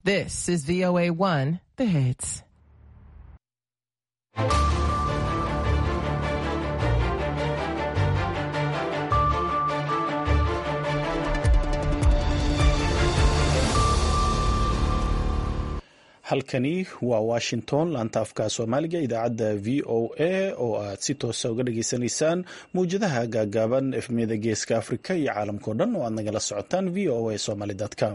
This is VOA1, the hits. halkani waa washington laanta afka soomaaliga idaacadda v o a oo aad si toosa uga dhageysanaysaan mawjadaha gaagaaban efmiyada geeska afrika iyo caalamkao dhan oo aad nagala socotaan v o a somaly com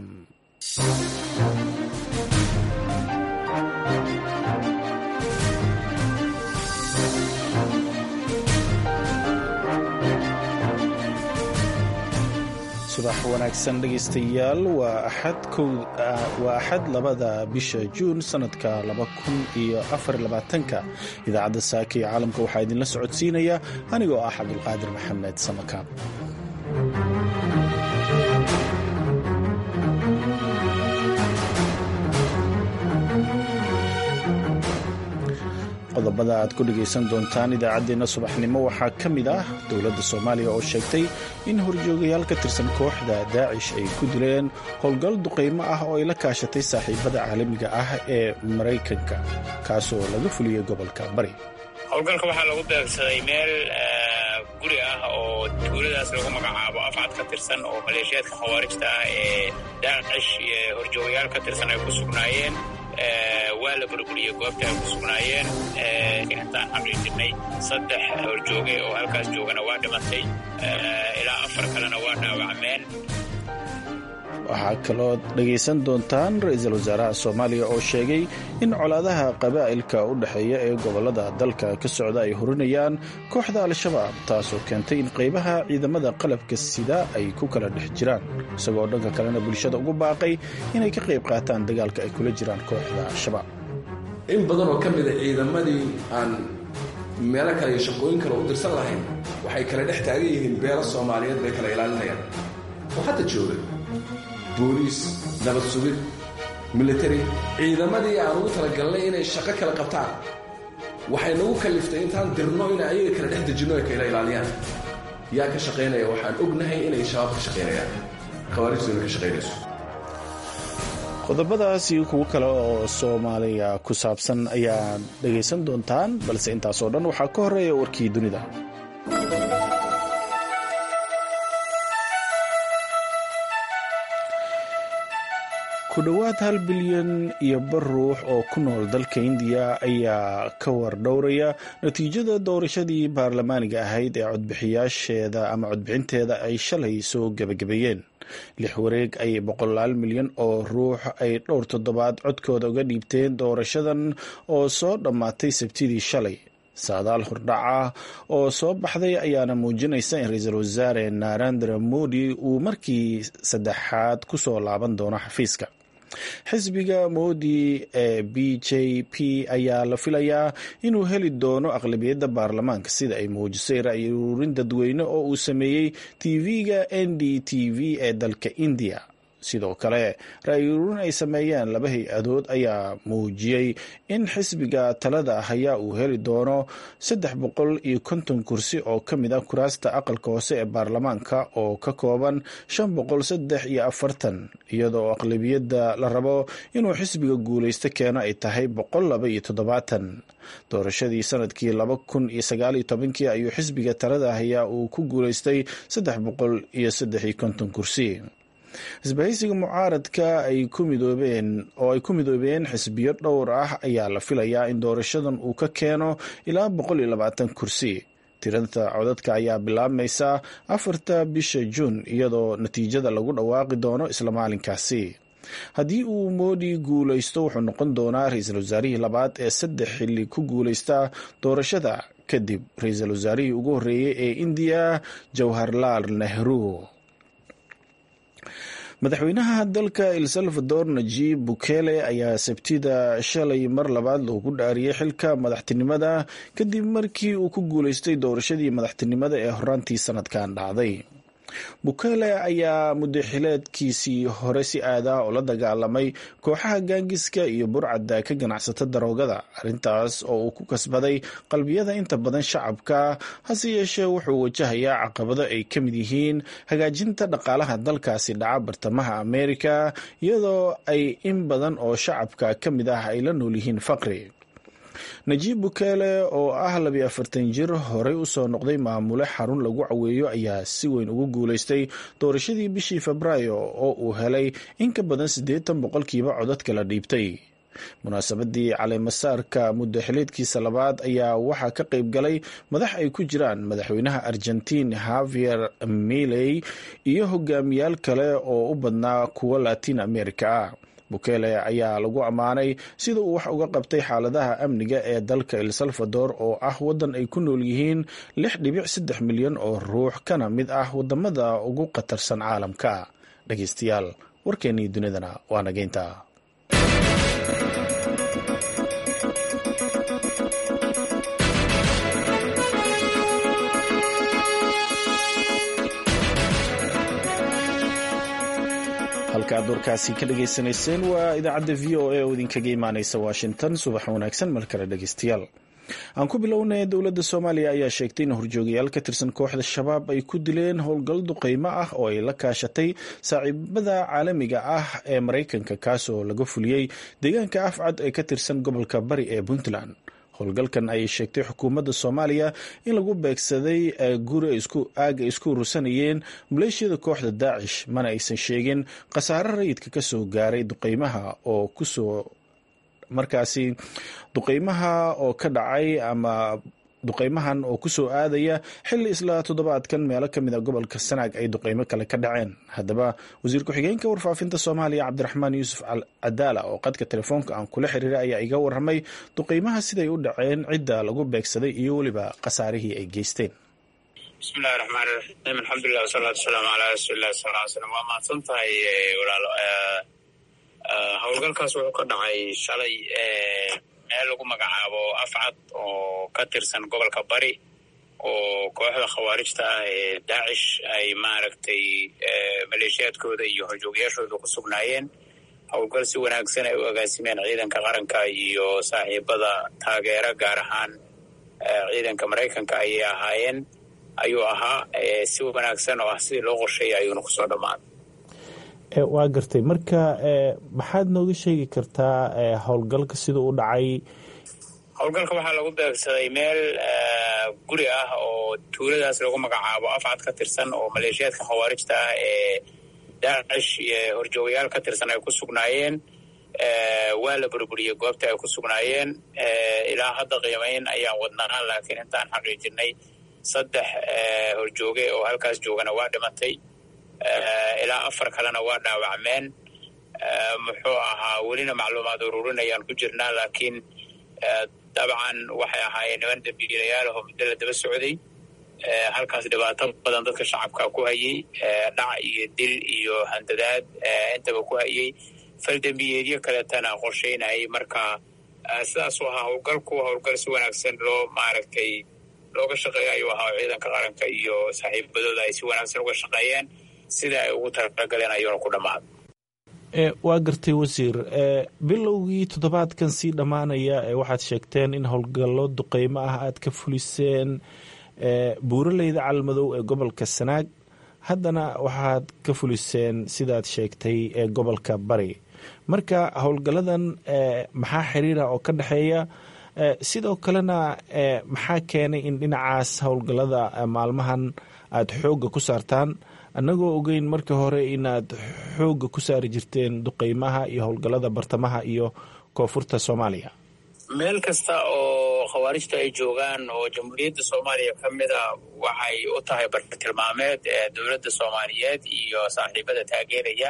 subax wanaagsan dhegaystayaal waa axad labada bisha juun sanadka ka idaacadda saaka iyo caalamka waxaa idinla socodsiinaya anigoo ah cabdulqaadir maxamed samakaab qodobada aad ku dhegaysan doontaan idaacaddeenna subaxnimo waxaa ka mid ah dowladda soomaaliya oo sheegtay in horjoogayaal ka tirsan kooxda daacish ay ku dileen howlgal duqaymo ah oo ay la kaashatay saaxiibada caalamiga ah ee maraykanka kaasoo laga fuliyey gobolka bari howlgalka waxaa lagu beegsaday meel guri ah oo tuuladaas lagu magacaabo afcad ka tirsan oo maleeshiyaadka khawaarijta ah ee daacish horjoogayaal ka tirsan ay ku sugnaayeen waa la burburiyey goobta ay ku sugnaayeen intaan xaqiijinay saddex horjooge oo halkaas joogana waa dhimatay ilaa afar kalena waa dhaawacmeen waxaa kaloo dhegaysan doontaan ra-iisul wasaaraha soomaaliya oo sheegay in colaadaha qabaa'ilka u dhexeeya ee gobollada dalka ka socda ay hurinayaan kooxda al-shabaab taasoo keentay in qaybaha ciidamada qalabka sida ay ku kala dhex jiraan isagoo dhanka kalena bulshada ugu baaqay inay ka qayb qaataan dagaalka ay kula jiraan kooxda al-shabaab in badan oo ka mida ciidamadii aan meelo kale iyo shaqooyin kale u dirsan lahayn waxay kala dhex taagan yihiin beelo soomaaliyeed bay kala ilaalinayaan oo hadda jooga booliis nabad sugid military ciidamadii aan ugu talagalnay inay shaqo kala qabtaan waxay nagu kaliftay intaan dirno inay ayaga kala dhex dejinno ay kala ilaaliyaan yaa ka shaqaynaya waxaan ognahay inay shabaab ka shaqaynayaan khawaarijtuna ka shaqaynayso qodobadaas iyo kuwo kale oo soomaaliya ku saabsan ayaad dhegaysan doontaan balse intaasoo dhan waxaa ka horeeya warkii dunida ku dhowaad hal bilyan iyo bar ruux oo ku nool dalka indiya ayaa ka wardhowraya natiijada doorashadii baarlamaaniga ahayd ee codbixiyaasheeda ama codbixinteeda ay shalay soo gebagabeeyeen lix wareeg ay boqolaal milyan oo ruux ay dhowr toddobaad codkooda uga dhiibteen doorashadan oo soo dhammaatay sabtidii shalay saadaal hordhaca oo soo baxday ayaana muujinaysa in ra-iisul wasaare narendra modi uu markii saddexaad ku soo laaban doono xafiiska xisbiga moodi ee b j p ayaa la filayaa inuu heli doono aqlabiyadda baarlamaanka sida ay muujisay ra-yi ururin dadweyne oo uu sameeyey tv-ga n d t v ee dalka indiya sidoo kale ra-yi ururin ay sameeyeen laba hay-adood ayaa muujiyey in xisbiga talada hayaa uu heli doono saddex boqol iyo konton kursi oo ka mid ah kuraasta aqalka hoose ee baarlamaanka oo ka kooban shan boqol saddex iyo afartan iyadoo aqlabiyadda la rabo inuu xisbiga guulaysto keeno ay tahay boqol laba iyo toddobaatan doorashadii sanadkii laba kun iyo sagaal iyo tobankii ayuu xisbiga talada hayaa uu ku guulaystay saddex boqol iyo saddex iyo konton kursi isbahaysiga mucaaradka ay ku midoobeen oo ay ku midoobeen xisbiyo dhowr ah ayaa la filayaa in doorashadan uu ka keeno ilaa boqol iyo labaatan kursi tirada codadka ayaa bilaabmaysa afarta bisha juun iyadoo natiijada lagu dhawaaqi doono isla maalinkaasi haddii uu moodi guulaysto wuxuu noqon doonaa ra-iisul wasaarihii labaad ee saddex xilli ku guulaysta doorashada kadib ra-iisul wasaarihii ugu horreeyey ee indiya jawharlaal nehru madaxweynaha dalka el salvador najib bukele ayaa sabtida shalay mar labaad loogu dhaariyey xilka madaxtinimada kadib markii uu ku guulaystay doorashadii madaxtinimada ee horaantii sanadkan dhacday bukele ayaa mudaxileedkiisii hore si aadah oo la dagaalamay kooxaha gaangiska iyo burcadda ka ganacsata daroogada arrintaas oo uu ku kasbaday qalbiyada inta badan shacabka hase yeeshee wuxuu wajahayaa caqabado ay ka mid yihiin hagaajinta dhaqaalaha dalkaasi dhaca bartamaha ameerika iyadoo ay in badan oo shacabka ka mid ah ay la nool yihiin faqri najiib bukele oo ah labiyo afartan jir horey usoo noqday maamule xarun lagu caweeyo ayaa si weyn ugu guuleystay doorashadii bishii febraayo oo uu helay in ka badan siddeetan boqolkiiba codadka la dhiibtay munaasabadii caleemasaarka muddaxileedkiisa labaad ayaa waxaa ka qayb galay madax ay ku jiraan madaxweynaha argentiin havier miley iyo hogaamiyaal kale oo u badnaa kuwa latin america ah bukele ayaa lagu ammaanay sida uu wax uga qabtay xaaladaha amniga ee dalka el salvador oo ah waddan ay ku nool yihiin lix dhibic saddex milyan oo ruux kana mid ah wadamada ugu khatarsan caalamka dhegeystayaal warkeennii dunidana waa nageynta halka aad warkaasi ka dhagaysanayseen waa idaacadda v o a oo idinkaga imaaneysa washington subax wanaagsan mar kale dhegeystayaal aan ku bilownay dowladda soomaaliya ayaa sheegtay in horjoogayaal ka tirsan kooxda shabaab ay ku dileen howlgal duqeymo ah oo ay la kaashatay saaxiibada caalamiga ah ee maraykanka kaasoo laga fuliyey deegaanka afcad ee ka tirsan gobolka bari ee puntland howlgalkan ayay sheegtay xukuumadda soomaaliya in lagu beegsaday guri aaga isku urursanayeen maleeshiyada kooxda daacish mana aysan sheegin khasaare rayidka kasoo gaaray duqeymaha oo kusoo markaasi duqeymaha oo ka dhacay ama duqeymahan oo kusoo aadaya xilli isla toddobaadkan meelo ka mid a gobolka sanaag ay duqeymo kale ka dhaceen haddaba wasiir ku-xigeenka warfaafinta soomaaliya cabdiraxmaan yuusuf cadaala oo qadka telefoonka aan kula xiriiray ayaa iga waramay duqeymaha siday u dhaceen cidda lagu beegsaday iyo weliba khasaarihii ay geysteen bismillahi raxmaan raxiim alxamdulilah wasalaatu wasalaamu calaa rasuulilah sala ly slam waa mahadsan tahay walaalo howlgalkaas wuxuu ka dhacay shalay meel lagu magacaabo afcad oo ka tirsan gobolka bari oo kooxda khawaarijta ah ee daacish ay maaragtay maleeshiyaadkooda iyo horjoogayaashooda ku sugnaayeen howlgal si wanaagsan ay u agaasimeen ciidanka qaranka iyo saaxiibada taageera gaar ahaan ciidanka maraykanka ayay ahaayeen ayuu ahaa si wanaagsan oo ah sidii loo qorsheeyay ayuuna kusoo dhammaaday waa gartay marka maxaad nooga sheegi kartaa howlgalka sida u dhacay howlgalka waxaa lagu beegsaday meel guri ah oo tuuladaas lagu magacaabo afcad ka tirsan oo maleeshiyaadka khawaarijta ah ee daacish iyo horjoogayaal ka tirsan ay ku sugnaayeen waa la burburiyey goobta ay ku sugnaayeen ilaa hadda qiimayn ayaan wadnaa laakiin intaan xaqiijinay saddex horjooge oo halkaas joogana waa dhimatay ilaa afar kalena waa dhaawacmeen muxuu ahaa welina macluumaad ururinayaan ku jirnaa laakiin dabcan waxay ahaayeen niman dambiilayaal oo muddo la daba socday halkaas dhibaato badan dadka shacabka ku hayey dhac iyo dil iyo handadaad intaba ku hayey faldambiyeedyo kaleetana qorsheynayay marka sidaasuu ahaa howlgalku howlgal si wanaagsan loo maaragtay looga shaqeeya ayuu ahaa oo ciidanka qaranka iyo saaxiibadooda ay si wanaagsan uga shaqeeyeen sida ay ugu talagaleen ayuuna ku dhammaaday waa gartay wasiir bilowgii toddobaadkan sii dhammaanaya waxaad sheegteen in howlgallo duqeymo ah aad ka fuliseen buuraleyda calmadow ee gobolka sanaag haddana waxaad ka fuliseen sidaad sheegtay ee gobolka bari marka howlgalladan maxaa xiriira oo ka dhexeeya sidoo kalena maxaa keenay in dhinacaas howlgallada maalmahan aada xoogga ku saartaan annagoo ogeyn markii hore inaad xoogga ku saari jirteen duqeymaha iyo howlgallada bartamaha iyo koonfurta soomaaliya meel kasta oo khawaarijta ay joogaan oo jamhuuriyadda soomaaliya ka mida waxay u tahay bartilmaameed ee dowladda soomaaliyeed iyo saaxiibada taageeraya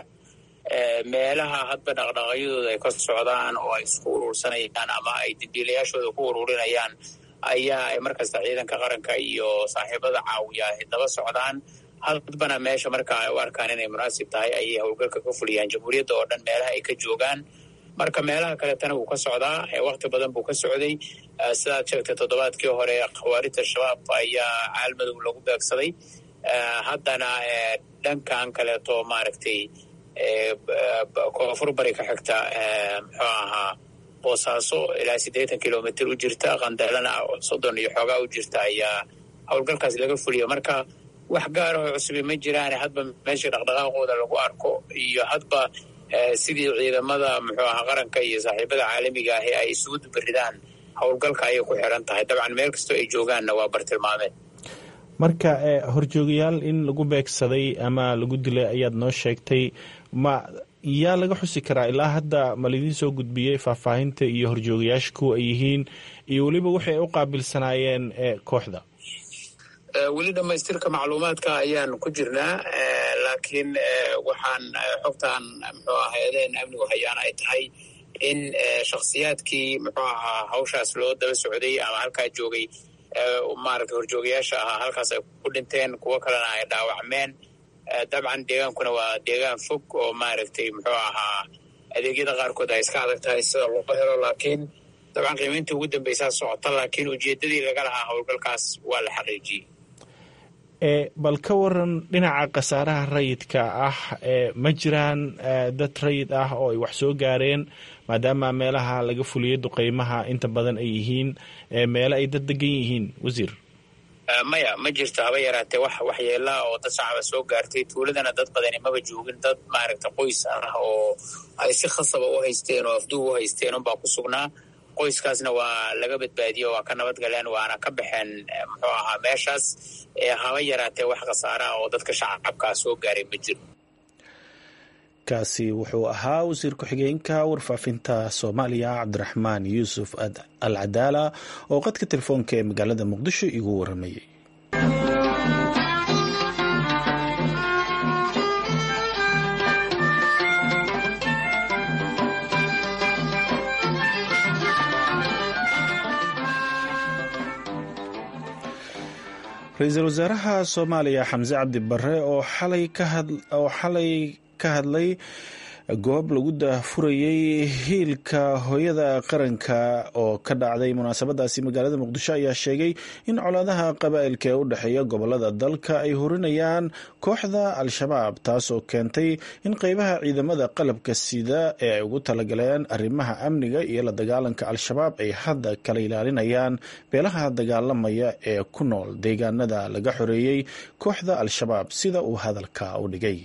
meelaha hadba dhaqdhaqaayadooda ay ka socdaan oo ay isku urursanayaan ama ay dambiilayaashooda ku ururinayaan ayaa ay markasta ciidanka qaranka iyo saaxiibada caawiya ay daba socdaan hadbana meesha marka ay u arkaan inay munaasib tahay ayay howlgalka ka fuliyaan jamhuuriyadda oo dhan meelaha ay ka joogaan marka meelaha kaletana wuu ka socdaa wakti badan buu ka socday sidaad sheegtay toddobaadkii hore khawaarijta shabaab ayaa caalmadow lagu beegsaday haddana dhankan kaleeto maaragtay koonfur bari ka xigta muxuu ahaa boosaaso ilaa siddeetan kilomitr u jirta qandalana soddon iyo xoogaa u jirta ayaa howlgalkaas laga fuliyo marka wax gaarahoo cusubi ma jiraane hadba meesha dhaqdhaqaaqooda lagu arko iyo hadba sidii ciidamada muxuu ahaa qaranka iyo saaxiibada caalamiga ahi ay isugu dubaridaan howlgalka ayay ku xiran tahay dabcan meel kastoo ay joogaanna waa bartilmaameed marka horjoogayaal in lagu beegsaday ama lagu dilay ayaad noo sheegtay ma yaa laga xusi karaa ilaa hadda ma laydin soo gudbiyey faahfaahinta iyo horjoogayaasha kuwa ay yihiin iyo weliba waxay ay u qaabilsanaayeen kooxda weli dhammaystirka macluumaadka ayaan ku jirnaa laakiin waxaan xogtaan muxuu ah hay-adaheen amnigu hayaan ay tahay in shakhsiyaadkii muxuu ahaa hawshaas loo daba socday ama halkaa joogay maaragtay horjoogayaasha ahaa halkaas ay ku dhinteen kuwo kalena ay dhaawacmeen dabcan deegaankuna waa deegaan fog oo maaragtay muxuu ahaa adeegyada qaarkood ay iska adag tahay sida loo helo laakiin dabcan qiimaynta ugu dambeysaa socota laakiin ujeeddadii laga lahaa howlgalkaas waa la xaqiijiyey bal ka waran dhinaca khasaaraha rayidka ah ma jiraan dad rayid ah oo ay wax soo gaareen maadaama meelaha laga fuliyay duqeymaha inta badan ay yihiin meele ay dad degan yihiin wasiir maya ma jirto haba yaraatee wax waxyeelaa oo dad shacaba soo gaartay tuuladana dad badani maba joogin dad maaragta qoys ah oo ay si khasaba u haysteen oo afduub u haysteen unbaa ku sugnaa qoyskaasna waa laga badbaadiyo waa ka nabad galeen waana ka baxeen muxuu ahaa meeshaas haba yaraatee wax khasaaraha oo dadka shacabkaa soo gaaray ma jiro kaasi wuxuu ahaa wasiir ku-xigeenka warfaafinta soomaaliya cabdiraxmaan yuusuf al cadaala oo qadka telefoonka ee magaalada muqdisho igu waramayay ra-iisul wasaaraha soomaaliya xamse cabdi bare oo xalay ka hadlay goob lagu daahfurayey hiilka hooyada qaranka oo ka dhacday munaasabadaasi magaalada muqdisho ayaa sheegay in colaadaha qabaa'ilka ee u dhexeeya gobolada dalka ay horinayaan kooxda al-shabaab taasoo keentay in qeybaha ciidamada qalabka sida ee ay ugu talagaleen arrimaha amniga iyo la dagaalanka al-shabaab ay hadda kala ilaalinayaan beelaha dagaalamaya ee ku nool deegaanada laga xoreeyey kooxda al-shabaab sida uu hadalka u dhigay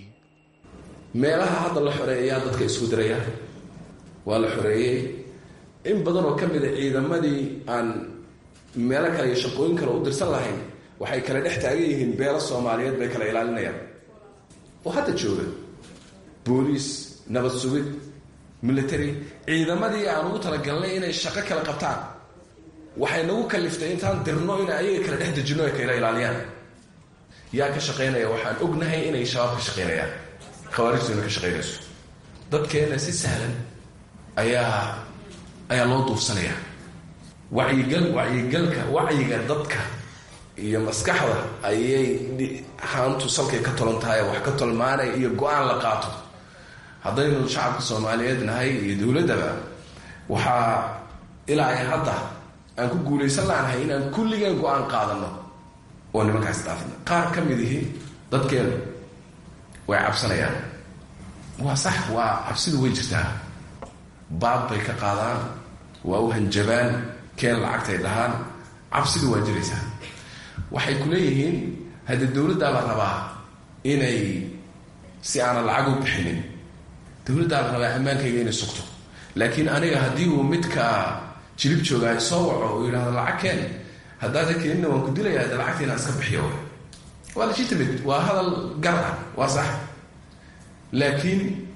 meelaha hadda la xoreeyaa dadka isku diraya waa la xoreeyey in badan oo ka mid a ciidamadii aan meelo kale iyo shaqooyin kale u dirsan lahayn waxay kala dhex taagan yihiin beelo soomaaliyeed bay kala ilaalinayaan oo hadda jooga booliis nabad sugid military ciidamadii aan ugu talagalnay inay shaqo kala qabtaan waxay nagu kaliftay intaan dirno in ayaga kala dhex dejino ay kala ilaaliyaan yaa ka shaqaynaya waxaan ognahay inay shabaab ka shaqaynayaan khawaarijtuna ka shaqaynayso dadkeena si sahlan ayaa ayaa loo duufsanaya wacyigal wacyigalka wacyiga dadka iyo maskaxda ayay haantu salkay ka tolan tahay wax ka tolmaanay iyo go-aan la qaato haddaynu shacabka soomaaliyeed nahay iyo dowladdaba waxaa ilaa ay hadda aan ku guulaysan laanahay inaan kulligeen go-aan qaadano oo nimankaas dhaafina qaar ka mid ihi dadkeenu way cabsanayaan waa sax waa cabsidu way jirtaa baab bay ka qaadaan waa u hanjabaan keen lacagtay dhahaan cabsidu waa jiraysaa waxay ku leeyihiin haddii dowladdaa la rabaa inay si aanan lacag u bixinin dowladdaa la rabaa ammaankayga inay sugto laakiin aniga haddii uu midka jilib joogaa soo waco uu yidhahdo lacag keen haddaada keenina waan ku dilayaa de lacagta inaan iska bixiyo waa legitimate waa hadal gar ah waa sax laakiin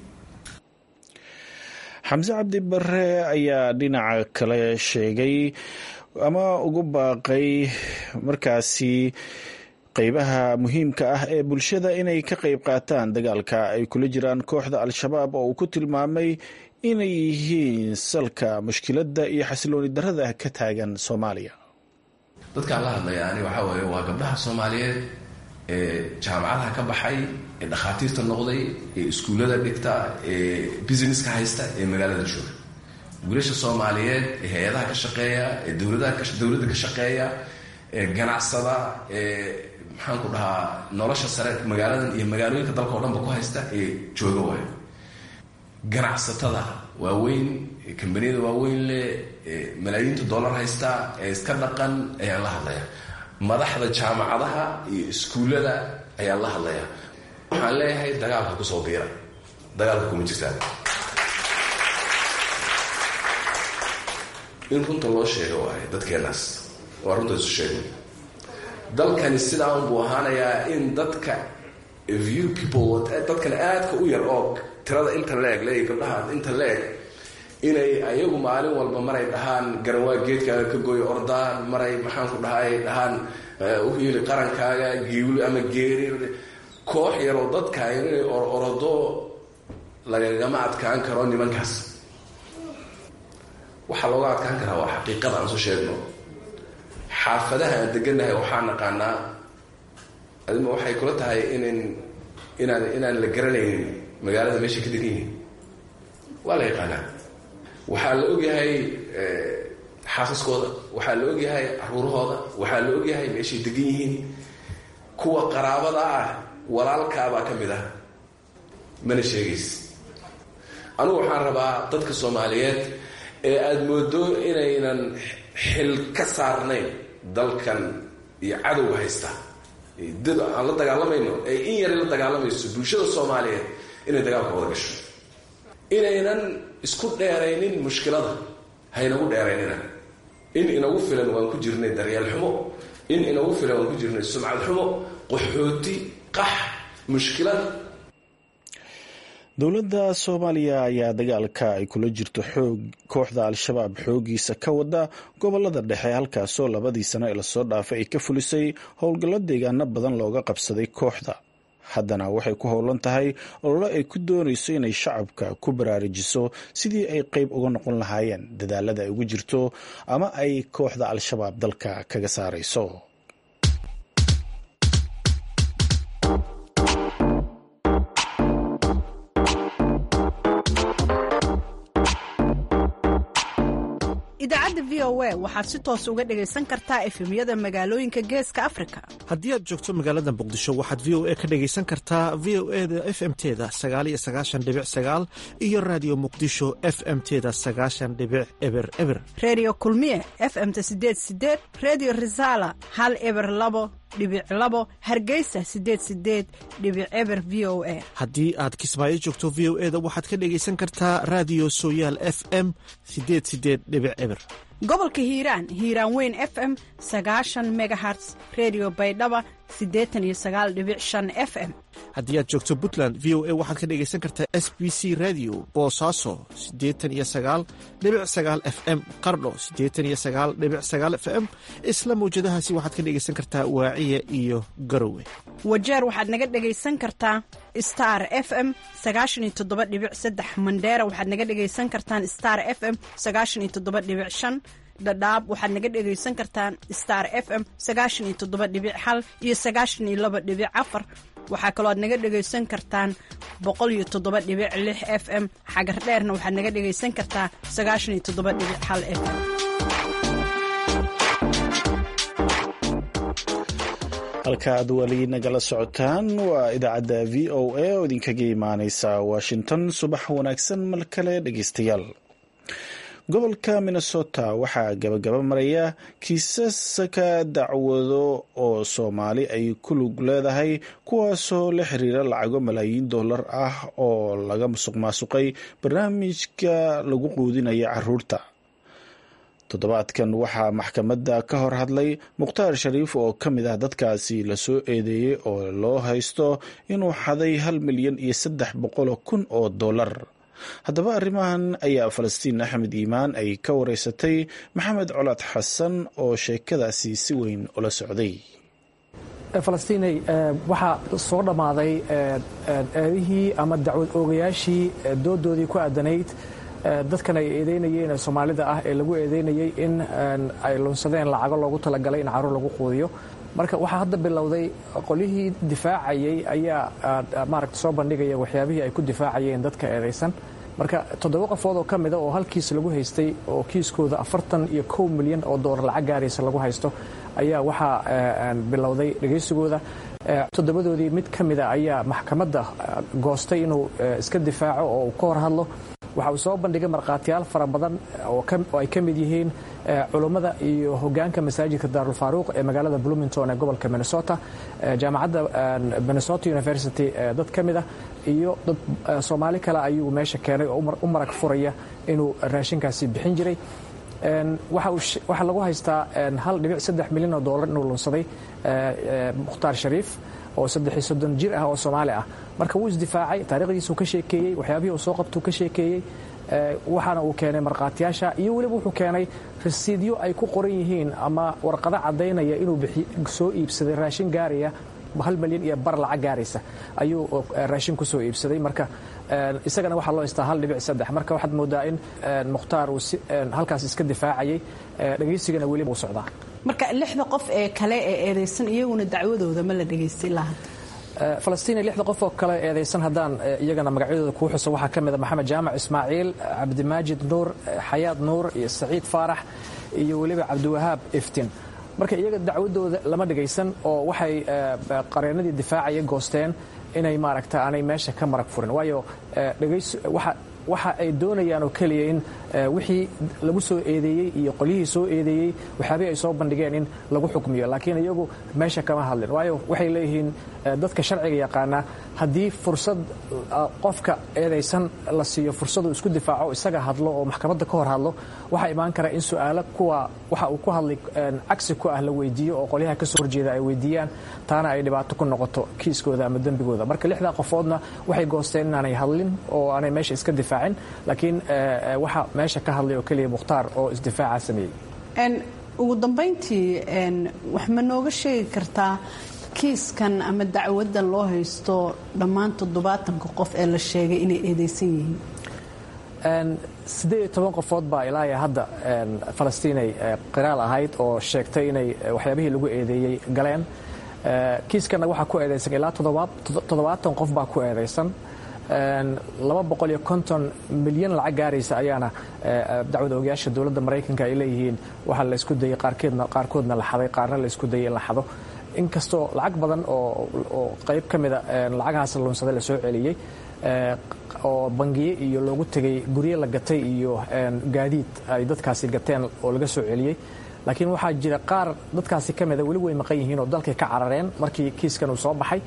xamse cabdi bare ayaa dhinaca kale sheegay ama ugu baaqay markaasi qeybaha muhiimka ah ee bulshada inay ka qeyb qaataan dagaalka ay kula jiraan kooxda al-shabaab oo uu ku tilmaamay inay yihiin salka mushkiladda iyo xasilooni darada ka taagan soomaaliya dadkaan la hadlaya ani waxaa weeye waa gabdhaha soomaaliyeed ee jaamacadaha ka baxay ee dhakhaatiirta noqday ee iskuullada dhigta ee businesska haysta ee magaalada jooga wiilasha soomaaliyeed ee hay-adaha ka shaqeeya ee dowladaha dowladda ka shaqeeya ee ganacsada ee maxaan ku dhahaa nolosha sare magaaladan iyo magaalooyinka dalka oo dhanba ku haysta ee jooga waayo ganacsatada waaweyn kambaniyada waaweyn leh malaayiinta dollar haysta ee iska dhaqan ayaan la hadlaya madaxda jaamacadaha iyo iskuullada ayaan la hadlaya waxaan leeyahay dagaalka kusoo biira dagaalka kuma jirtaan in runta loo sheego waayo dadkeenaas waa runta isu sheegay dalkani sidaa unbuu ahaanayaa in dadka view people dadkan aadka u yar oo tirada inta leeg leey gabdhaha inta leeg inay ayagu maalin walba maray dhahaan garawaa geedkaaga ka gooyo ordaan maray maxaan ku dhahay dhahaan uhiili qarankaaga giwli ama geeri koox yaroo dadka inay ororado lagagama adkaan karo nimankaas waxaa looga adkaan karaa waa xaqiiqada aan soo sheegno xaafadaha aan deganahay waxaa naqaanaa adima waxay kula tahay inan inaan inaan la garanaynin magaalada meeshay ka degan yihiin waa la yaqaanaa waxaa la ogyahay xaasaskooda waxaa la ogyahay caruurahooda waxaa la ogyahay meeshay degan yihiin kuwa qaraabada ah walaalkaabaa ka mid ah mana sheegays anugu waxaan rabaa dadka soomaaliyeed ee aada moodo inaynan xil ka saarnayn dalkan iyo cadowga haysta dad aan la dagaalamayno ee in yari la dagaalamayso bulshada soomaaliyeed inay dagaalka wada gasho inaynan isku dheeraynin mushkilada haynagu dheeraynina in inagu filan waan ku jirnay daryeel xumo in inagu filan waan ku jirnay sumcad xumo qaxooti qax mushkilad dowladda soomaaliya ayaa dagaalka ay kula jirto xoog kooxda al-shabaab xoogiisa ka wada gobolada dhexe halkaasoo labadii sano ee lasoo dhaafay ay ka fulisay howlgallo deegaano badan looga qabsaday kooxda haddana waxay ku howlan tahay ololo ay ku doonayso inay shacabka ku baraarujiso sidii ay qeyb uga noqon lahaayeen dadaalada ay ugu jirto ama ay kooxda al-shabaab dalka kaga saarayso idaacadda v o a waxaad si toos uga dhegaysan kartaa efemyada magaalooyinka geeska afrika haddii aad joogto magaalada muqdisho waxaad v o a ka dhegaysan kartaa v o e da f m teda sagaaliyo sagaashan dhibic sagaal iyo raadiyo muqdisho f m teda sagaashan dhibic eber eber reediyo kulmiye f m-ta sideed sideed reediyo risaala hal eber labo dhibic labo hargeysa sideed sideed dhibic eber v o a haddii aad kismaayo joogto v o e da waxaad ka dhegaysan kartaa raadiyo sooyaal f m sideed sideed dhibic eber gobolka hiiraan hiiraan weyn f m sagaashan megaherts redio baydhaba siddeetan iyo sagaal dhibic shan f m haddii aad joogto puntland v o a waxaad ka dhegaysan kartaa s b c radio boosaaso siddeetan iyo sagaal dhibic sagaal f m qardho siddeetan iyo sagaal dhibic sagaal f m isla mawjadahaasi waxaad ka dhegaysan kartaa waaciya iyo garowe wajeer waxaad naga dhegaysan kartaa star f m sagaashan iyo toddoba dhibic saddex mandheera waxaad naga dhegaysan kartaan star f m sagaashan iyo toddoba dhibic shan dhadhaab waxaad naga dhegaysan kartaan star f m sagaashan iyo toddoba dhibic hal iyo sagaashan iyo laba dhibic afar waxaa kaloo aad naga dhegaysan kartaan boqol iyo toddoba dhibic lix f m xagar dheerna waxaad naga dhegaysan kartaa sagaashan iyo toddoba dhibic hal f m halka aad weli nagala socotaan waa idaacadda v o a oo idinkaga imaaneysa washington subax wanaagsan mar kale dhegeystayaal gobolka minnesota waxaa gabagaba maraya kiisaska dacwado oo soomaali ay ku lug leedahay kuwaasoo la xiriira lacago malaayiin dollar ah oo laga musuq maasuqay barnaamijka lagu quudinaya caruurta toddobaadkan waxaa maxkamadda ka hor hadlay mukhtaar shariif oo ka mid ah dadkaasi lasoo eedeeyey oo loo haysto inuu xaday hal milyan iyo saddex boqoloo kun oo dollar haddaba arrimahan ayaa falastiin axmed iimaan ay ka wareysatay maxamed colaad xasan oo sheekadaasi si weyn ula socday falastiinay waxaa soo dhammaaday eedihii ama dacwad oogayaashii doodoodii ku aadanayd dadkan ay eedeynayeen soomaalida ah ee lagu eedeynayey in ay lunsadeen lacago loogu talagalay in caruur lagu quudiyo marka waxaa hadda bilowday qolyihii difaacayey ayaa maaragta soo bandhigaya waxyaabihii ay ku difaacayeen dadka eedaysan marka toddoba qofood oo ka mida oo hal kiis lagu haystay oo kiiskooda afartan iyo kow milyan oo doolar lacag gaaraysa lagu haysto ayaa waxaa bilowday dhegaysigooda toddobadoodii mid ka mida ayaa maxkamadda goostay inuu iska difaaco oo uu ka hor hadlo waxa uu soo bandhigay markhaatiyaal fara badan oo ay ka mid yihiin culummada iyo hogaanka masaajidka daarulfaaruuq ee magaalada bloomington ee gobolka minnesota jaamacadda minnesota university dad ka mid ah iyo dad soomaali kale ayuu meesha keenay oo u marag furaya inuu raashinkaasi bixin jiray waxaa lagu haystaa hal dhibic saddex milyan oo doolar inuu lunsaday mukhtaar shariif oo saddex soddon jir ah oo soomaali ah marka wuu isdifaacay taarikhdiisuu ka sheekeeyey waxyaabihii uu soo qabtuu ka sheekeeyey waxaana uu keenay markhaatiyaasha iyo weliba wuxuu keenay rasiidyo ay ku qoran yihiin ama warqado caddaynaya inuu soo iibsaday raashin gaaraya hal milyan iyo bar lacag gaaraysa ayuu raashin kusoo iibsaday marka isagana waxaa loo haystaa hal dhibic saddex marka waxaad moodaa in mukhtaar uu halkaas iska difaacayay dhegaysigana weliba uu socdaa marka lixda qof ee kale ee eedaysan iyaguna dacwadooda ma la dhegaystay ilaa hadda falastiin lixda qof oo kale eedaysan haddaan iyagana magacyadooda kuu xuso waxaa ka mid a maxamed jaamac ismaaciil cabdimaajid nuur xayaad nuur iyo saciid faarax iyo weliba cabdiwahaab iftin marka iyaga dacwadooda lama dhegaysan oo waxay qareenadii difaacaya goosteen inay maaragta aanay meesha ka marag furin waayo waxa ay doonayaan oo keliya in wixii lagu soo eedeeyey iyo qolyihii soo eedeeyey waxyaabihii ay soo bandhigeen in lagu xukmiyo laakiin iyagu meesha kama hadlin waayo waxay leeyihiin dadka sharciga yaqaana haddii fursad qofka eedaysan la siiyo fursaduu isku difaaco isaga hadlo oo maxkamadda ka hor hadlo waxaa imaan kara in su-aalo kuwa waxa uu ku hadlay cagsi ku ah la weydiiyo oo qolyaha kasoo horjeeda ay weydiiyaan taana ay dhibaato ku noqoto kiiskooda ama dembigooda marka lixdaa qofoodna waxay goosteen inaanay hadlin oo aanay meesha iska difaacin laakiin waxa meesha ka hadlay oo keliya mukhtaar oo isdifaaca sameeyey ugu dambayntii wax ma nooga sheegi kartaa kiiskan ama dacwadan loo haysto dhammaan toddobaatanka qof ee la sheegay inay eedeysan yihiin siddeed iyo toban qofood baa ilaa hadda falastiinay qiraal ahayd oo sheegtay inay waxyaabihii lagu eedeeyey galeen kiiskanna waxaa ku eedeysan ilaa toddobaatan qof baa ku eedeysan laba boqol iyo konton milyan lacag gaaraysa ayaana dacwada ogayaasha dowladda maraykanka ay leeyihiin waxaa la isku dayey qaarkeedna qaarkoodna la xaday qaarna la isku dayey in la xado inkastoo lacag badan oo qayb ka mida lacagahaas lunsaday la soo celiyey oo bangiye iyo loogu tegay gurye la gatay iyo gaadiid ay dadkaasi gateen oo laga soo celiyey laakiin waxaa jira qaar dadkaasi ka mida weli way maqan yihiin oo dalkay ka carareen markii kiiskan uu soo baxay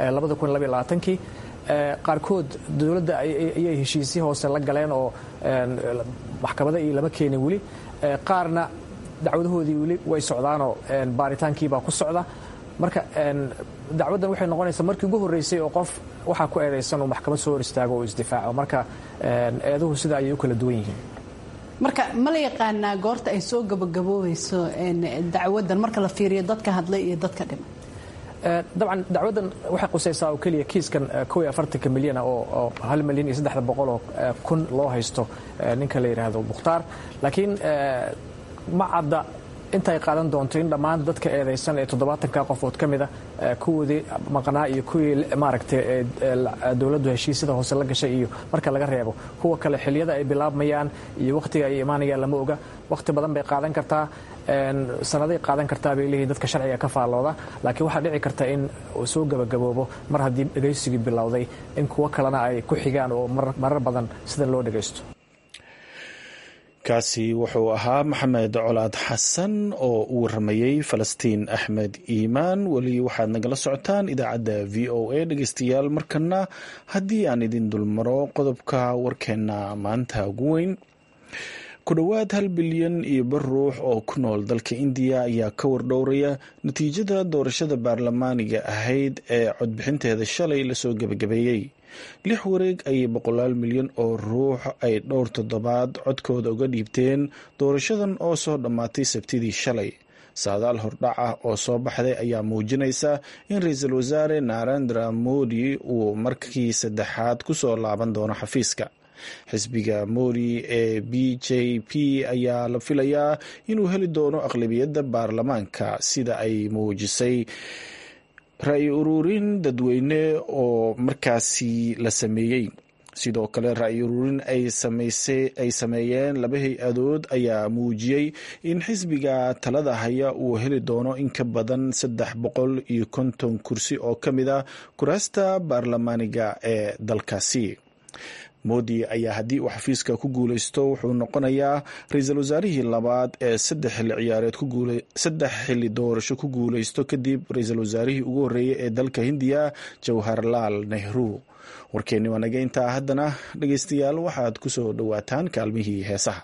kii qaarkood dowladda ayay heshiisyo hoose la galeen oo maxkamada iyo lama keenin weli qaarna dacwadahoodii weli way socdaanoo baaritaankiibaa ku socda marka dacwaddan waxay noqonaysaa markii ugu horreysay oo qof waxaa ku eedaysan uu maxkamad soo hor istaago oo isdifaaco marka eeduhu sida ayay u kala duwan yihiin marka ma la yaqaanaa goorta ay soo gabagaboobayso dacwaddan marka la fiiriyo dadka hadlay iyo dadka dhima dabcan dacwaddan waxay qusaysaa oo keliya kiiskan kow iyo afartanka milyana oo hal milyan iyo saddexda boqol oo kun loo haysto ninka la yidhaahdo mukhtaar laakiin ma cadda intay qaadan doonto in dhammaan dadka eedaysan ee toddobaatanka qofood ka mida kuwoodii maqnaa iyo kuwii maaragtay dowladdu heshiisyada hoose la gashay iyo marka laga reebo kuwa kale xiliyada ay bilaabmayaan iyo wakhtiga ay imaanayaan lama oga wakhti badan bay qaadan kartaa sanaday qaadan kartaa bay leeyihin dadka sharciga ka faallooda laakiin waxaa dhici karta in uu soo gebagaboobo mar haddii dhegaysigii bilowday in kuwo kalena ay ku xigaan oo marar badan sida loo dhegaysto kaasi wuxuu ahaa maxamed colaad xasan oo u waramayey falastiin axmed iimaan weli waxaad nagala socotaan idaacadda v o a dhegeystayaal markana haddii aan idin dulmaro qodobka warkeena maanta ugu weyn ku dhowaad hal bilyan iyo bar ruux oo ku nool dalka indiya ayaa ka wardhowraya natiijada doorashada baarlamaaniga ahayd ee codbixinteeda shalay lasoo gebagabeeyey lix wareeg ayay boqolaal milyan oo ruux ay dhowr toddobaad codkooda uga dhiibteen doorashadan oo soo dhammaatay sabtidii shalay saadaal hordhac ah oo soo baxday ayaa muujinaysa in ra-iisul wasaare narendra modi uu markii saddexaad ku soo laaban doono xafiiska xisbiga modi ee b j p ayaa la filayaa inuu heli doono aqlabiyadda baarlamaanka sida ay muujisay ra-i ururin dadweyne oo markaasi la sameeyey sidoo kale ra-yi ururin ay sameeyeen laba hay-adood ayaa muujiyey in xisbiga talada haya uu heli doono in ka badan saddex boqol iyo konton kursi oo ka mid a kuraasta baarlamaaniga ee dalkaasi modi ayaa haddii uu xafiiska ku guuleysto wuxuu noqonayaa ra-iisul wasaarihii labaad ee saddex xilli ciyaareed saddex xilli doorasho ku guuleysto kadib ra-iisul wasaarihii ugu horreeyay ee dalka hindiya jawharlaal nehru warkeenni waa naga intaa haddana dhegeystayaal waxaad ku soo dhowaataan kaalmihii heesaha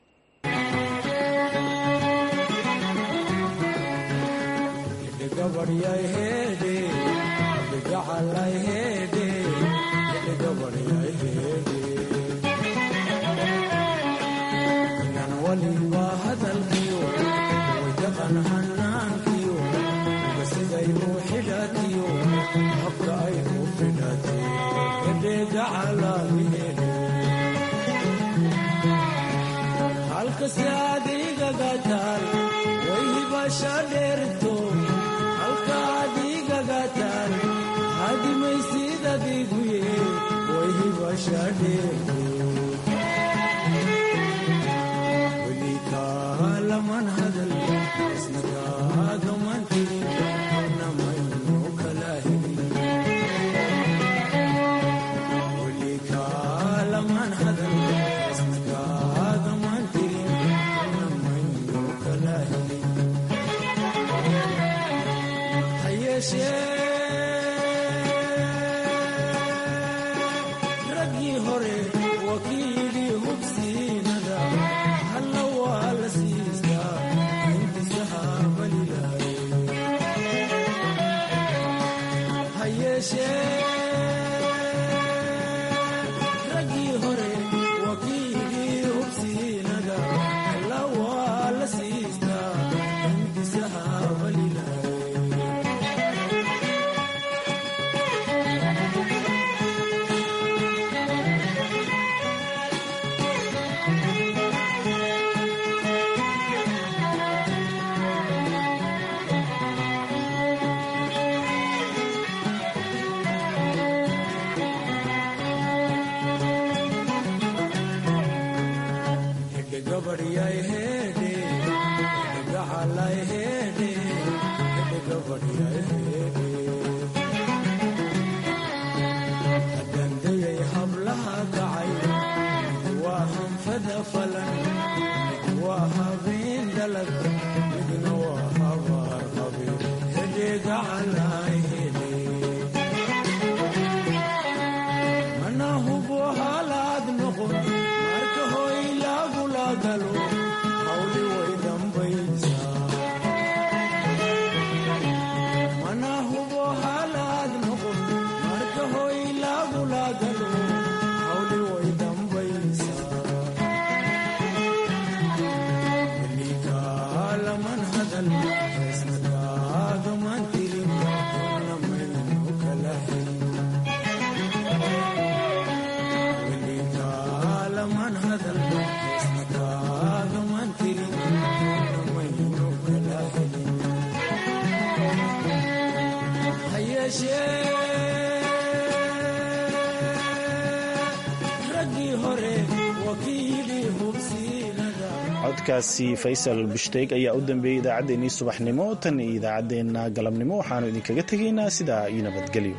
codkaasi faysal bushtaeg ayaa u dambeeyey idaacaddeenii subaxnimo tan iyo idaacaddeenna galabnimo waxaanu idinkaga tegaynaa sidaa iyo nabadgelyo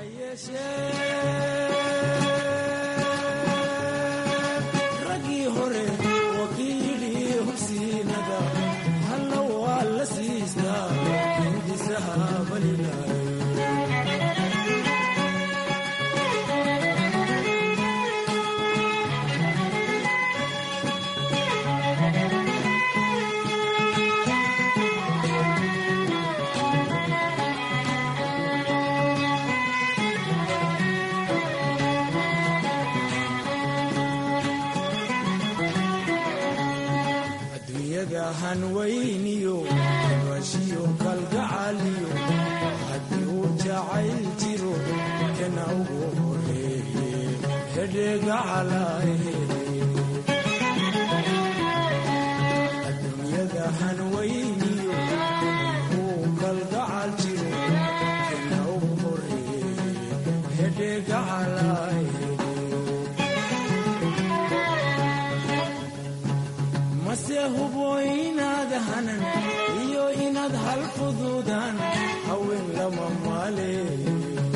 hanweyniyo bashiyo kalgacaliyo haddii uu jacayl jiro kana ugu horeeye hedheegacalahe adduunyada hanweyniyo uu kalgacal jiro kana ugu horeeye hedheegacalahe mase hubo inaad hanan iyo inaad hal fuduudaan haween lama maale